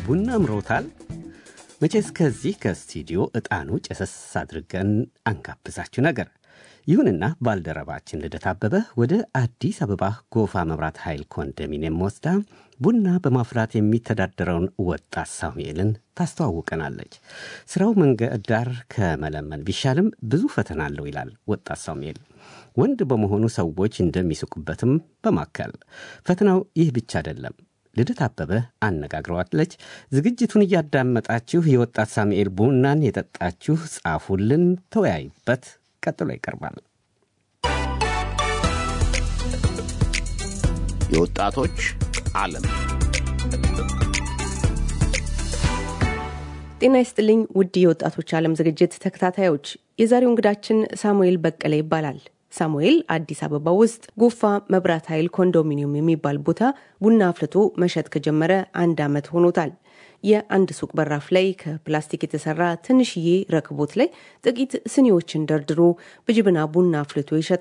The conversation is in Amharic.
ቡና አምሮታል? መቼስ ከዚህ ከስቱዲዮ ዕጣኑ ጨሰስ አድርገን አንጋብዛችሁ ነገር። ይሁንና ባልደረባችን ልደት አበበ ወደ አዲስ አበባ ጎፋ መብራት ኃይል ኮንዶሚኒየም ወስዳ ቡና በማፍላት የሚተዳደረውን ወጣት ሳሙኤልን ታስተዋውቀናለች። ስራው መንገድ ዳር ከመለመን ቢሻልም ብዙ ፈተና አለው ይላል ወጣት ሳሙኤል። ወንድ በመሆኑ ሰዎች እንደሚስቁበትም በማከል ፈተናው ይህ ብቻ አይደለም። ልደት አበበ አነጋግረዋለች። ዝግጅቱን እያዳመጣችሁ የወጣት ሳሙኤል ቡናን የጠጣችሁ ጻፉልን፣ ተወያዩበት። ቀጥሎ ይቀርባል። የወጣቶች ዓለም ጤና ይስጥልኝ ውድ የወጣቶች ዓለም ዝግጅት ተከታታዮች፣ የዛሬው እንግዳችን ሳሙኤል በቀለ ይባላል። ሳሙኤል አዲስ አበባ ውስጥ ጎፋ መብራት ኃይል ኮንዶሚኒየም የሚባል ቦታ ቡና አፍልቶ መሸጥ ከጀመረ አንድ ዓመት ሆኖታል። የአንድ ሱቅ በራፍ ላይ ከፕላስቲክ የተሰራ ትንሽዬ ረክቦት ላይ ጥቂት ስኒዎችን ደርድሮ በጅብና ቡና አፍልቶ ይሸጣል።